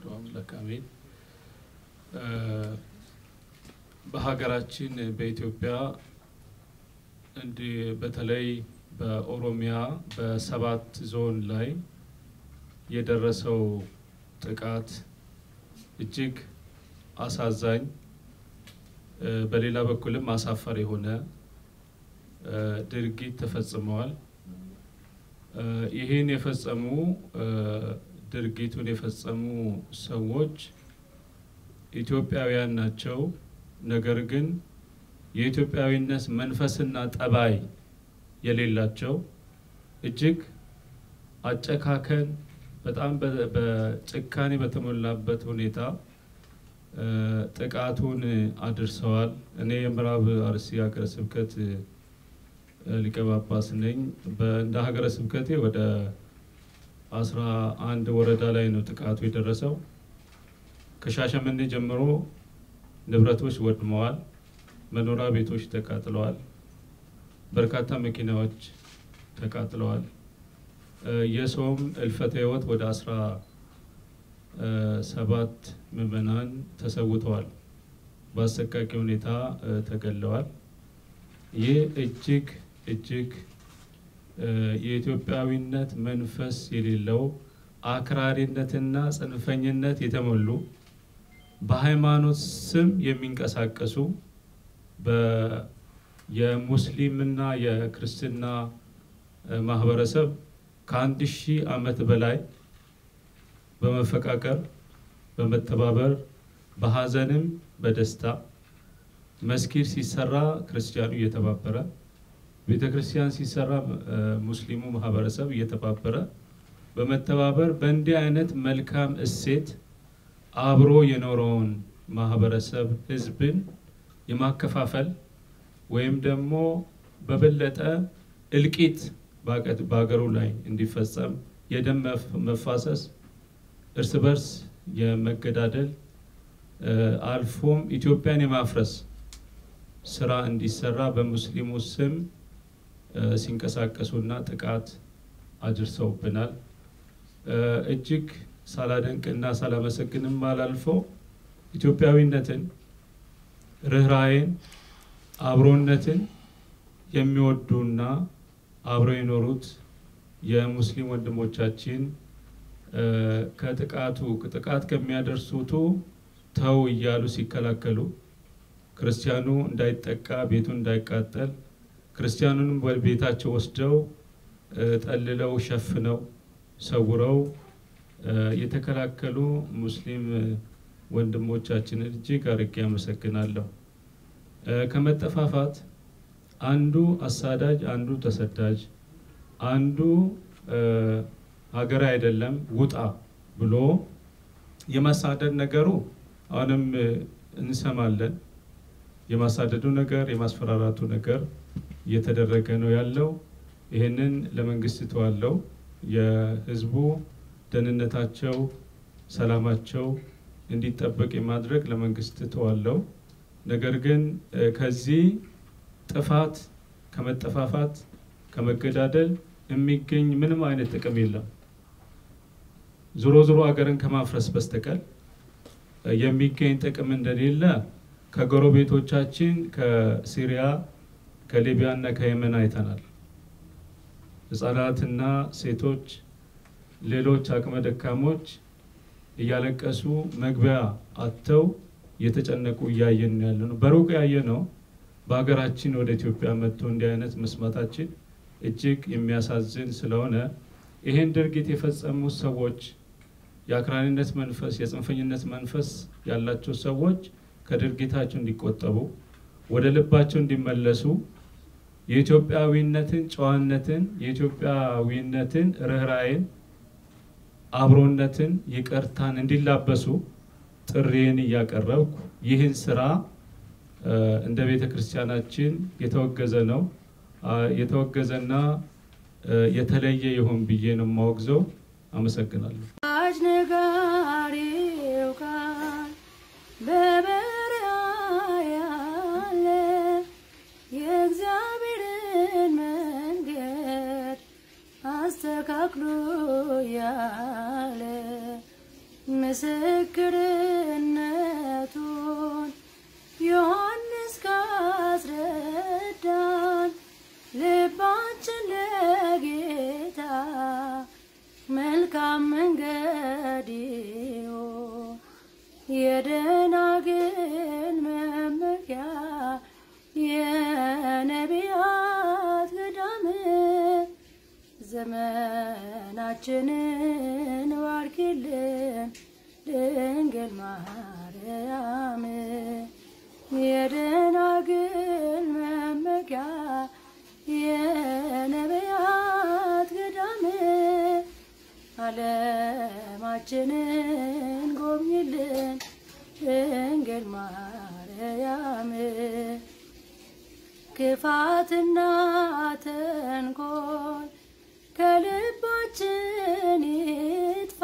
አምላክ አሜን። በሀገራችን በኢትዮጵያ እንዲህ በተለይ በኦሮሚያ በሰባት ዞን ላይ የደረሰው ጥቃት እጅግ አሳዛኝ በሌላ በኩልም አሳፋሪ የሆነ ድርጊት ተፈጽመዋል። ይህን የፈጸሙ ድርጊቱን የፈጸሙ ሰዎች ኢትዮጵያውያን ናቸው። ነገር ግን የኢትዮጵያዊነት መንፈስና ጠባይ የሌላቸው እጅግ አጨካከን በጣም በጭካኔ በተሞላበት ሁኔታ ጥቃቱን አድርሰዋል። እኔ የምዕራብ አርሲ ሀገረ ስብከት ሊቀ ጳጳስ ነኝ። እንደ ሀገረ ስብከቴ ወደ አስራ አንድ ወረዳ ላይ ነው ጥቃቱ የደረሰው። ከሻሸመኔ ጀምሮ ንብረቶች ወድመዋል። መኖሪያ ቤቶች ተቃጥለዋል። በርካታ መኪናዎች ተቃጥለዋል። የሰውም እልፈተ ሕይወት ወደ አስራ ሰባት ምዕመናን ተሰውተዋል። በአሰቃቂ ሁኔታ ተገለዋል። ይህ እጅግ እጅግ የኢትዮጵያዊነት መንፈስ የሌለው አክራሪነትና ጽንፈኝነት የተሞሉ በሃይማኖት ስም የሚንቀሳቀሱ የሙስሊምና የክርስትና ማህበረሰብ ከአንድ ሺህ ዓመት በላይ በመፈቃቀር በመተባበር በሀዘንም በደስታ መስጊድ ሲሰራ ክርስቲያኑ እየተባበረ ቤተ ክርስቲያን ሲሰራ ሙስሊሙ ማህበረሰብ እየተባበረ በመተባበር በእንዲህ አይነት መልካም እሴት አብሮ የኖረውን ማህበረሰብ ህዝብን የማከፋፈል ወይም ደግሞ በበለጠ እልቂት በሀገሩ ላይ እንዲፈጸም የደም መፋሰስ፣ እርስ በርስ የመገዳደል አልፎም ኢትዮጵያን የማፍረስ ስራ እንዲሰራ በሙስሊሙ ስም ሲንቀሳቀሱና ጥቃት አድርሰውብናል። እጅግ ሳላደንቅና ሳላመሰግንም አላልፈው ኢትዮጵያዊነትን፣ ርኅራኄን፣ አብሮነትን የሚወዱና አብረው የኖሩት የሙስሊም ወንድሞቻችን ከጥቃቱ ጥቃት ከሚያደርሱቱ ተው እያሉ ሲከላከሉ ክርስቲያኑ እንዳይጠቃ ቤቱ እንዳይቃጠል ክርስቲያኑንም ወደ ቤታቸው ወስደው ጠልለው ሸፍነው ሰውረው የተከላከሉ ሙስሊም ወንድሞቻችንን እጅግ አርጌ አመሰግናለሁ። ከመጠፋፋት አንዱ አሳዳጅ፣ አንዱ ተሰዳጅ፣ አንዱ ሀገር አይደለም ውጣ ብሎ የማሳደድ ነገሩ አሁንም እንሰማለን። የማሳደዱ ነገር የማስፈራራቱ ነገር እየተደረገ ነው ያለው። ይህንን ለመንግስት ተዋለው የህዝቡ ደህንነታቸው፣ ሰላማቸው እንዲጠበቅ የማድረግ ለመንግስት ተዋለው። ነገር ግን ከዚህ ጥፋት ከመጠፋፋት ከመገዳደል የሚገኝ ምንም አይነት ጥቅም የለም። ዞሮ ዞሮ ሀገርን ከማፍረስ በስተቀር የሚገኝ ጥቅም እንደሌለ ከጎረቤቶቻችን ከሲሪያ ከሊቢያ እና ከየመን አይተናል። ህጻናትና ሴቶች፣ ሌሎች አቅመ ደካሞች እያለቀሱ መግቢያ አጥተው እየተጨነቁ እያየን ያለ ነው። በሩቅ ያየ ነው። በሀገራችን ወደ ኢትዮጵያ መጥቶ እንዲህ አይነት መስማታችን እጅግ የሚያሳዝን ስለሆነ ይህን ድርጊት የፈጸሙት ሰዎች የአክራሪነት መንፈስ፣ የጽንፈኝነት መንፈስ ያላቸው ሰዎች ከድርጊታቸው እንዲቆጠቡ ወደ ልባቸው እንዲመለሱ የኢትዮጵያዊነትን ጨዋነትን፣ የኢትዮጵያዊነትን ርኅራኄን፣ አብሮነትን፣ ይቅርታን እንዲላበሱ ጥሪን እያቀረብኩ ይህን ስራ እንደ ቤተ ክርስቲያናችን የተወገዘ ነው የተወገዘና የተለየ ይሆን ብዬ ነው የማወግዘው። አመሰግናለሁ። አዋጅ ነጋሪው ቃል በበረሃ ያለ የእግዚአብሔርን መንገድ አስተካክሎ ያለ ምስክርነቱን ዮሐንስ ካስረዳን ልባችን ለጌታ መልካም መንገድ ይሁን። የደናግል መመኪያ የነቢያት ገዳም ዘመናችንን ባርኪልን ድንግል ማርያም የደናግል መመኪያ የነቢያት ገዳም ዓለማችንን ጎብኝልን ድንግል ማርያም ክፋትና ተንኮል ከልባችን ይጥፋ፣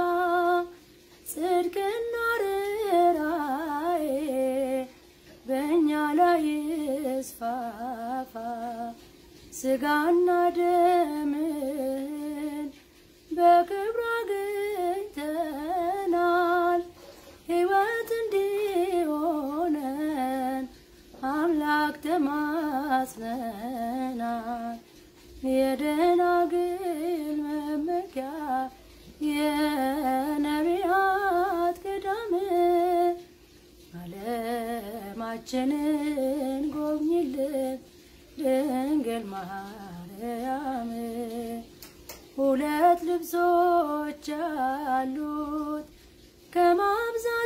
ጽድቅና ርኅራኄ በእኛ ላይ ይስፋፋ። ስጋና ደምን በክብሩ አግኝተናል፣ ሕይወት እንዲሆነን አምላክ ተማጽነናል። የደናግል መመኪያ የነቢያት ገዳም ዓለማችንን ጎብኝልን ድንግል ማርያም ሁለት ልብሶች አሉት ከማብዛት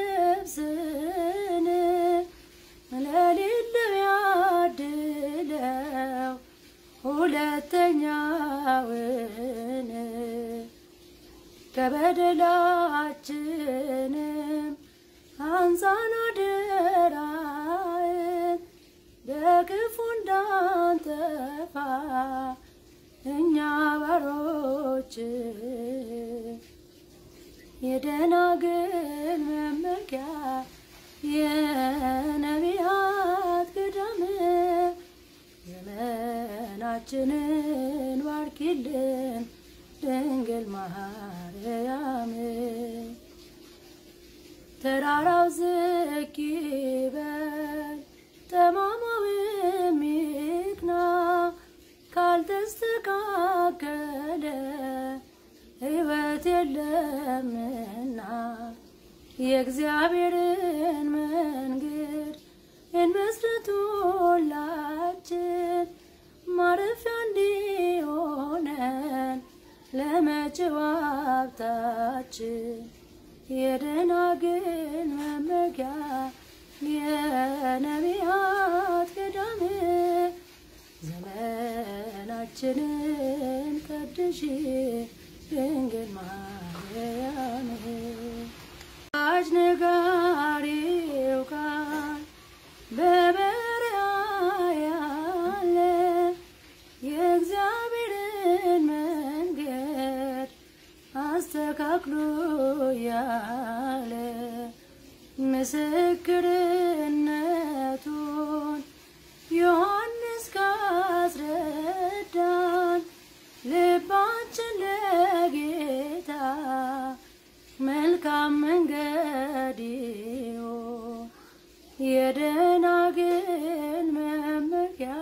ልብስን ለሌለው ያድለው ሁለተኛውን ከበደላችንም አንጻን አደራን በክፉ እንዳንጠፋ እኛ ባሮች የደናግል መመኪያ የነቢያት ገዳም ዘመናችንን ባርኪልን ድንግል ማርያም ተራራው ዝቅ ይበል ጠማማውም ይቅና ካልተስተካከለ ሕይወት የለምና የእግዚአብሔርን መንገድ እንመስርት ሁላችን ማረፊያ እንዲሆነን ለመጪው ሀብታችን የደናግል መመኪያ የነቢያት ገዳም ዘመናችንን ቀድሽ ድንግል ማርያም አዋጅ ነጋሪው ቃል በበረሃ ያለ የእግዚአብሔርን መንገድ አስተካክሎ ያለ ምስክርነቱን ዮሐንስ ካስረዳን ልባችን ለጌታ መልካም መንገድ ይሁን። የደናግል መመኪያ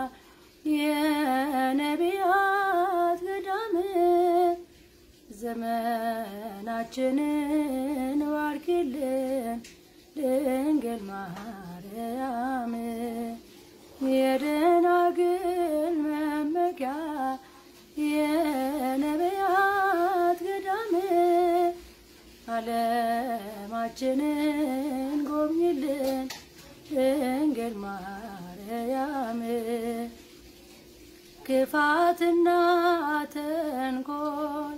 የነቢያት ገዳም ዘመናችንን ባርኪልን ድንግል ማርያም የደናግል መመኪያ የነቢያት ገዳም ዓለማችንን ጎብኝልን ድንግል ማርያም ክፋትና ተንኮል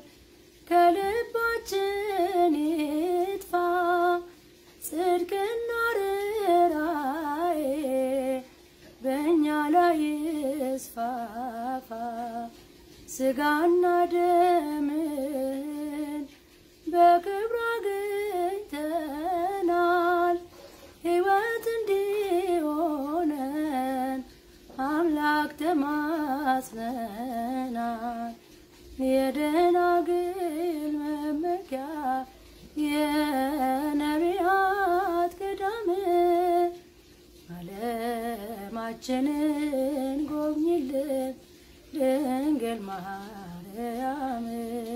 ከልባችን ይጥፋ፣ ጽድቅና ርኅራኄ በእኛ ላይ ይስፋፋ። ስጋና ደምን በክብሩ አግኝተናል፣ ሕይወት እንዲሆነን አምላክ ተማጽነናል። የደናግል መመኪያ የነቢያት ገዳም ዓለማችንን ጎብኝልን ድንግል ማርያም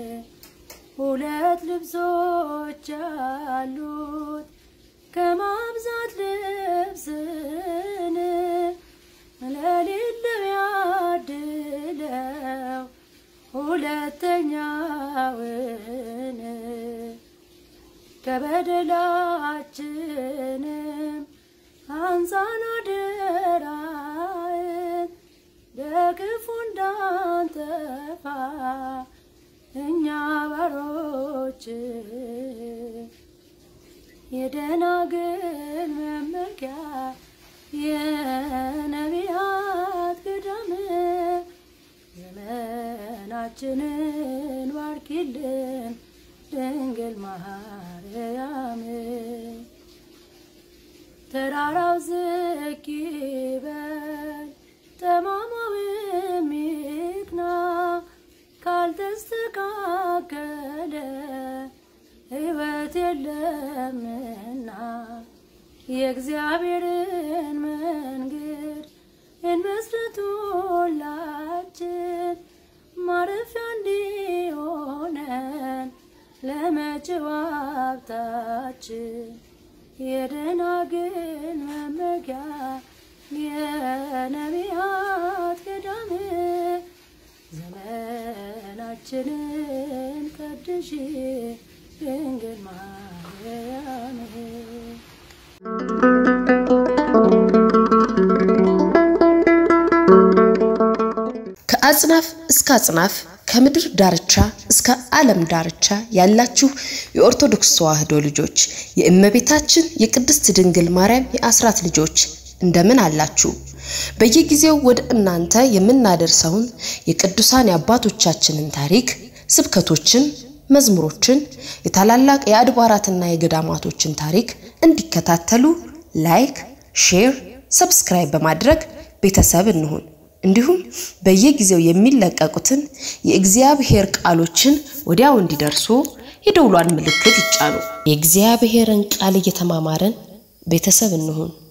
ሁለት ልብሶች አሉት ከማብዛት ልብስን ለሌለው ያድለው ሁለተኛውን ከበደላችንም አንሳን አደራን በክፉ እንዳንጠፋ እኛ ባሮች የደናግል መመኪያ የነቢያት ገዳም ዘመናችንን ባርኪልን ድንግል ማርያም ተራራው ዝቅ ይበል ጠማማው የሚቅና ካልተስተካከለ ሕይወት የለምና የእግዚአብሔርን መንገድ እንመስርቱላችን ማረፊያ እንዲሆነን ለመጪው ሀብታችን የደናግል መመኪያ የነቢያት ገዳም ዘመናችንን ቀድሽ ድንግል ማርያም ከአጽናፍ እስከ አጽናፍ ከምድር ዳርቻ እስከ ዓለም ዳርቻ ያላችሁ የኦርቶዶክስ ተዋሕዶ ልጆች የእመቤታችን የቅድስት ድንግል ማርያም የአስራት ልጆች እንደምን አላችሁ? በየጊዜው ወደ እናንተ የምናደርሰውን የቅዱሳን የአባቶቻችንን ታሪክ፣ ስብከቶችን፣ መዝሙሮችን፣ የታላላቅ የአድባራትና የገዳማቶችን ታሪክ እንዲከታተሉ ላይክ፣ ሼር፣ ሰብስክራይብ በማድረግ ቤተሰብ እንሁን። እንዲሁም በየጊዜው የሚለቀቁትን የእግዚአብሔር ቃሎችን ወዲያው እንዲደርሱ የደውሏን ምልክት ይጫኑ። የእግዚአብሔርን ቃል እየተማማረን ቤተሰብ እንሁን።